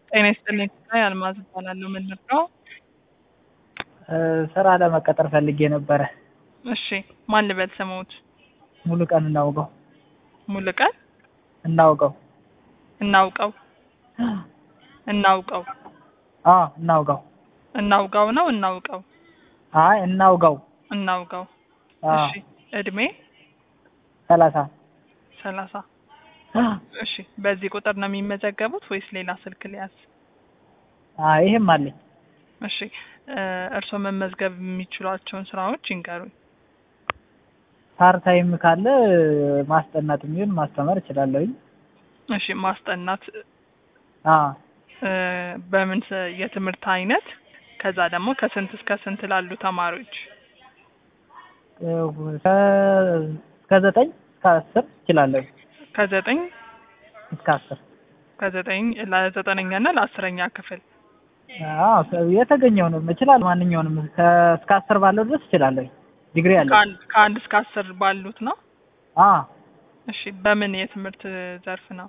ጤና ይስጥልኝ ላይ አልማዝ እባላለሁ። ምን ልርዳው? ስራ ለመቀጠር ፈልጌ ነበረ። እሺ ማን ልበል ስምዎት? ሙሉ ቀን እናውቀው ሙሉቀን እናውቀው እናውቀው እናውቀው አ እናውቀው እናውጋው ነው እናውቀው አይ እናውቀው እናውጋው። አ እሺ እድሜ ሰላሳ ሰላሳ እሺ በዚህ ቁጥር ነው የሚመዘገቡት ወይስ ሌላ ስልክ ሊያዝ? አይ ይሄም አለኝ። እሺ እ እርስዎ መመዝገብ የሚችሏቸውን ስራዎች ይንገሩኝ። ፓርት ታይም ካለ ማስጠናት የሚሆን ማስተማር እችላለሁኝ። እሺ ማስጠናት አ እ በምን ስ- የትምህርት አይነት ከዛ ደግሞ ከስንት እስከ ስንት ላሉ ተማሪዎች? እስከ ዘጠኝ እስከ አስር እችላለሁ። ከዘጠኝ እስከ አስር ከዘጠኝ ለዘጠነኛ እና ለአስረኛ ክፍል አዎ የተገኘውንም እችላለሁ። ማንኛውንም ከ- እስከ አስር ባለው ድረስ እችላለሁ። ዲግሪ አለኝ። ከአንድ ከአንድ እስከ አስር ባሉት ነው። አ እሺ በምን የትምህርት ዘርፍ ነው?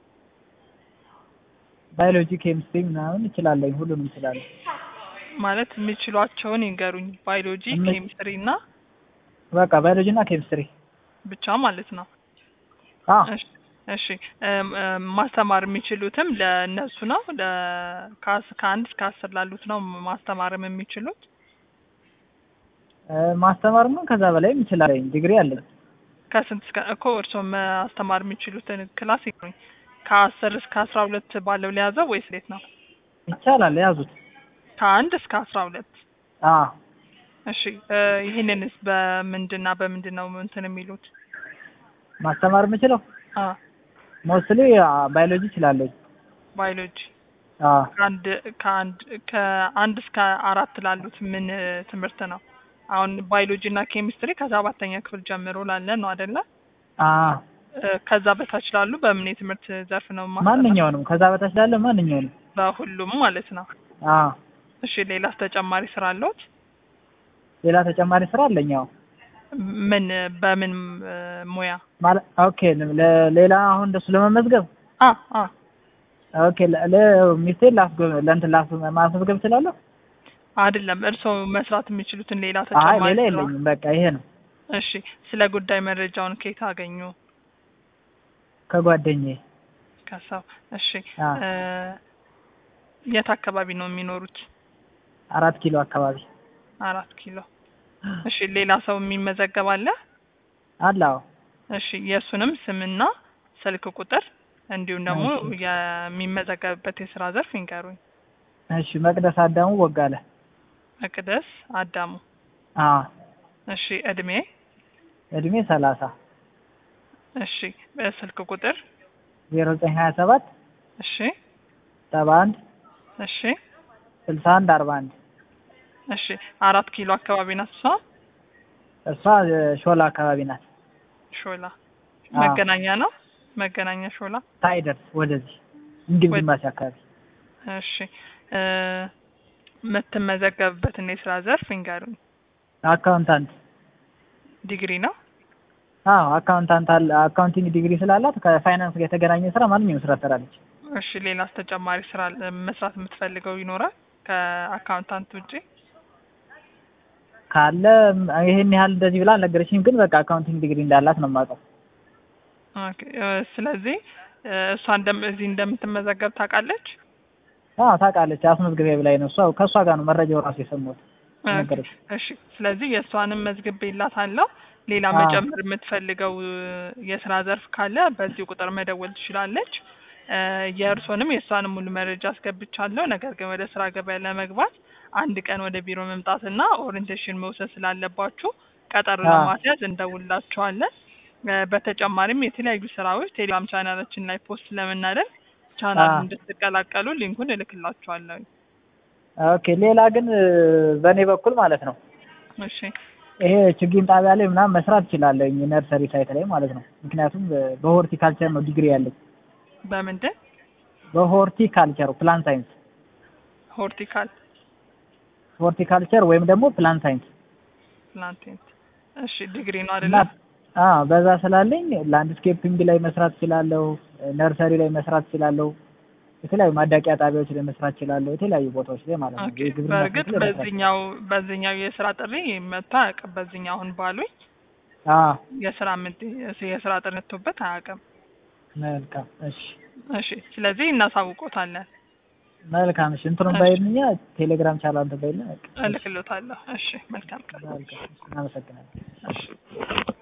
ባዮሎጂ፣ ኬሚስትሪ ምናምን እችላለሁ። ሁሉንም እችላለሁ። ማለት የሚችሏቸውን ይንገሩኝ። ባዮሎጂ፣ እም- ኬሚስትሪ እና በቃ ባዮሎጂ እና ኬሚስትሪ ብቻ ማለት ነው። አ እሺ እሺ እም፣ እም፣ ማስተማር የሚችሉትም ለእነሱ ነው ለ ከአስ- ከአንድ እስከ አስር ላሉት ነው ማስተማርም የሚችሉት? እ ማስተማርማ ከዛ በላይም እችላለሁ። ዲግሪ አለኝ። ከስንት እስከ እኮ እርስዎ ማስተማር የሚችሉትን ክላስ ይግሩኝ። ከአስር እስከ አስራ ሁለት ባለው ሊያዘው ወይስ እንዴት ነው? ይቻላል። ያዙት። ከአንድ እስከ አስራ ሁለት አ እሺ እ ይህንንስ በምንድንና በምንድን ነው እንትን የሚሉት? ማስተማር የምችለው አ ሞስትሊ ባዮሎጂ እችላለሁ። ባዮሎጂ አ ከአንድ ከአንድ ከአንድ እስከ አራት ላሉት ምን እ ትምህርት ነው? አሁን ባዮሎጂ እና ኬሚስትሪ ከሰባተኛ ክፍል ጀምሮ ላለ ነው አይደለ? አ እ ከዛ በታች ላሉ በምን የትምህርት ዘርፍ ነው ማስተማር? ማንኛውንም ከዛ በታች ላለ ማንኛውንም በሁሉም ማለት ነው። አ እሺ ሌላስ ተጨማሪ ስራ አለዎት? ሌላ ተጨማሪ ስራ አለኝ። አዎ ምን በምን እ ሙያ? ማለት ኦኬ ለ- ሌላ አሁን እንደሱ ለመመዝገብ አ አ ኦኬ ለ- ለ- ሚስቴን ላስገብ ለእንትን ላስ ማስመዝገብ እችላለሁ። አይደለም እርስዎ መስራት የሚችሉትን ሌላ አይ ተጨማሪ ሌላ ስራ? የለኝም። በቃ ይሄ ነው። እሺ ስለ ጉዳይ መረጃውን ከየት አገኙ? ከጓደኛዬ ከሰው እሺ አ እ የት አካባቢ ነው የሚኖሩት? አራት ኪሎ አካባቢ አራት ኪሎ እሺ ሌላ ሰው የሚመዘገብ አለ? አለ። አዎ እሺ የእሱንም ስምና ስልክ ቁጥር እንዲሁም ደግሞ እሺ። የሚመዘገብበት የስራ ዘርፍ ይንገሩኝ። እሺ መቅደስ አዳሙ ወጋለ። መቅደስ አዳሙ አ እሺ እድሜ እድሜ ሰላሳ እሺ ስልክ ቁጥር ዜሮ ዘጠኝ ሀያ ሰባት እሺ ሰባ አንድ እሺ ስልሳ አንድ አርባ አንድ እሺ አራት ኪሎ አካባቢ ናት እሷ እሷ እ ሾላ አካባቢ ናት። ሾላ አ መገናኛ ነው መገናኛ ሾላ ሳይደርስ ወደዚህ እንግሊዝ ወደ- ኤምባሲ አካባቢ እሺ እ የምትመዘገብበትን የስራ ዘርፍ ይንገሩኝ አካውንታንት ዲግሪ ነው አዎ አካውንታንት አለ አካውንቲንግ ዲግሪ ስላላት ከፋይናንስ ጋር የተገናኘ ስራ ማንኛውም ስራ ትሰራለች። እሺ ሌላስ ተጨማሪ ስራ ለ- መስራት የምትፈልገው ይኖራል ከአካውንታንት ውጪ ካለ ም- ይሄን ያህል እንደዚህ ብላ አልነገረችኝም፣ ግን በቃ አካውንቲንግ ዲግሪ እንዳላት ነው የማውቀው። ኦኬ እ ስለዚህ እ እሷ እንደም እዚህ እንደምትመዘገብ ታውቃለች አዎ ታውቃለች። አስመዝግቤ ብላኝ ነው እሷ ከእሷ ጋር ነው መረጃው ራሱ የሰማሁት ኦኬ፣ ነገረች። እሺ ስለዚህ የእሷንም መዝግቤላታለሁ ሌላ አዎ። መጨመር የምትፈልገው እ የስራ ዘርፍ ካለ በዚህ ቁጥር መደወል ትችላለች እ የእርሶንም የእሷንም ሙሉ መረጃ አስገብቻለሁ ነገር ግን ወደ ስራ ገበያ ለመግባት አንድ ቀን ወደ ቢሮ መምጣትና ኦሪንቴሽን መውሰድ ስላለባችሁ ቀጠሮ አዎ። ለማስያዝ እንደውላችኋለን እ በተጨማሪም የተለያዩ ስራዎች ቴሌግራም ቻናላችን ላይ ፖስት ስለምናደርግ ቻናል አዎ። እንድትቀላቀሉ ሊንኩን እልክላችኋለሁ ኦኬ ሌላ ግን እ በእኔ በኩል ማለት ነው እሺ ይሄ ችግኝ ጣቢያ ላይ ምናምን መስራት እችላለሁ ነርሰሪ ሳይት ላይ ማለት ነው። ምክንያቱም በ- በሆርቲካልቸር ነው ዲግሪ ያለኝ በምንድን በሆርቲካልቸር ፕላን ሳይንስ ሆርቲካል ሆርቲካልቸር ወይም ደግሞ ፕላን ሳይንስ ፕላንቴንት እሺ ዲግሪ ነው እና አይደለ አዎ በዛ ስላለኝ ላንድስኬፒንግ ላይ መስራት እችላለሁ፣ ነርሰሪ ላይ መስራት እችላለሁ። የተለያዩ ማዳቂያ ጣቢያዎች ላይ መስራት እችላለሁ። የተለያዩ ቦታዎች ላይ ማለት ነው። ኦኬ የግብርና በእርግጥ ክፍል ላይ መስራት በዚህኛው በዚህኛው የስራ ጥሪ መጥቶ አያውቅም። በዚህኛው አሁን ባሉኝ አዎ የስራ ምድ የስራ ጥሪ መጥቶበት አያውቅም። መልካም እሺ እሺ ስለዚህ እናሳውቆታለን፣ መልካም እሺ እንትኑን እሺ። ባይልኛ ቴሌግራም ቻናል እንትን ባይልና በቃ። እልክሎታለሁ። እሺ መልካም ቀን። መልካም እናመሰግናለን። እሺ